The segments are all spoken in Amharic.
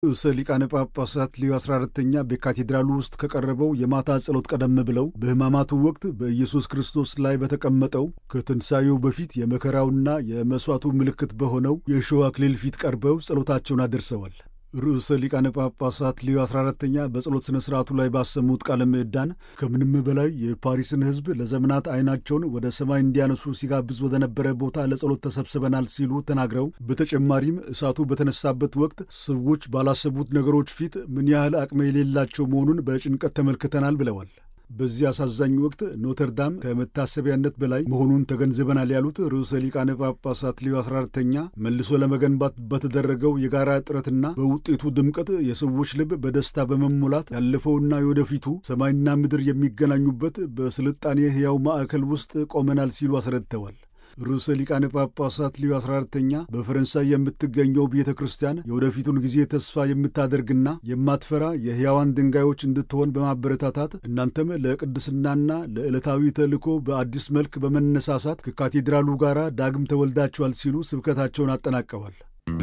ርዕሰ ሊቃነ ጳጳሳት ሌዮ 14ተኛ በካቴድራሉ ውስጥ ከቀረበው የማታ ጸሎት ቀደም ብለው በሕማማቱ ወቅት በኢየሱስ ክርስቶስ ላይ በተቀመጠው ከትንሣኤው በፊት የመከራውና የመሥዋዕቱ ምልክት በሆነው የእሾህ አክሊል ፊት ቀርበው ጸሎታቸውን አደርሰዋል። ርዕሰ ሊቃነ ጳጳሳት ሌዮ 14ተኛ በጸሎት ሥነ ሥርዓቱ ላይ ባሰሙት ቃለ ምዕዳን ከምንም በላይ የፓሪስን ሕዝብ ለዘመናት ዐይናቸውን ወደ ሰማይ እንዲያነሱ ሲጋብዝ ወደ ነበረ ቦታ ለጸሎት ተሰብስበናል ሲሉ ተናግረው በተጨማሪም እሳቱ በተነሳበት ወቅት ሰዎች ባላሰቡት ነገሮች ፊት ምን ያህል አቅም የሌላቸው መሆኑን በጭንቀት ተመልክተናል ብለዋል። በዚህ አሳዛኝ ወቅት ኖተርዳም ከመታሰቢያነት በላይ መሆኑን ተገንዝበናል ያሉት ርዕሰ ሊቃነ ጳጳሳት ሌዮ 14ተኛ መልሶ ለመገንባት በተደረገው የጋራ ጥረትና በውጤቱ ድምቀት የሰዎች ልብ በደስታ በመሞላት ያለፈውና የወደፊቱ ሰማይና ምድር የሚገናኙበት በስልጣኔ ሕያው ማዕከል ውስጥ ቆመናል ሲሉ አስረድተዋል። ርዕሰ ሊቃነ ጳጳሳት ሊዮ 14ተኛ በፈረንሳይ የምትገኘው ቤተ ክርስቲያን የወደፊቱን ጊዜ ተስፋ የምታደርግና የማትፈራ የሕያዋን ድንጋዮች እንድትሆን በማበረታታት እናንተም ለቅድስናና ለዕለታዊ ተልእኮ በአዲስ መልክ በመነሳሳት ከካቴድራሉ ጋር ዳግም ተወልዳችኋል ሲሉ ስብከታቸውን አጠናቀዋል።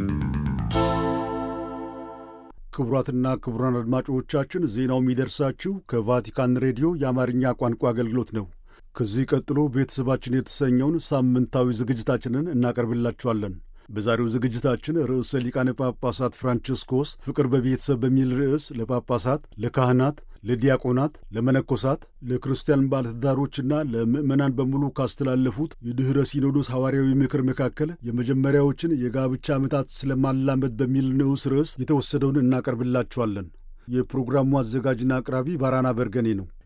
ክቡራትና ክቡራን አድማጮቻችን ዜናው የሚደርሳችሁ ከቫቲካን ሬዲዮ የአማርኛ ቋንቋ አገልግሎት ነው። ከዚህ ቀጥሎ ቤተሰባችን የተሰኘውን ሳምንታዊ ዝግጅታችንን እናቀርብላችኋለን። በዛሬው ዝግጅታችን ርዕሰ ሊቃነ ጳጳሳት ፍራንቺስኮስ ፍቅር በቤተሰብ በሚል ርዕስ ለጳጳሳት፣ ለካህናት፣ ለዲያቆናት፣ ለመነኮሳት፣ ለክርስቲያን ባለትዳሮችና ለምዕመናን በሙሉ ካስተላለፉት የድኅረ ሲኖዶስ ሐዋርያዊ ምክር መካከል የመጀመሪያዎችን የጋብቻ ዓመታት ስለማላመድ በሚል ንዑስ ርዕስ የተወሰደውን እናቀርብላችኋለን። የፕሮግራሙ አዘጋጅና አቅራቢ ባራና በርገኔ ነው።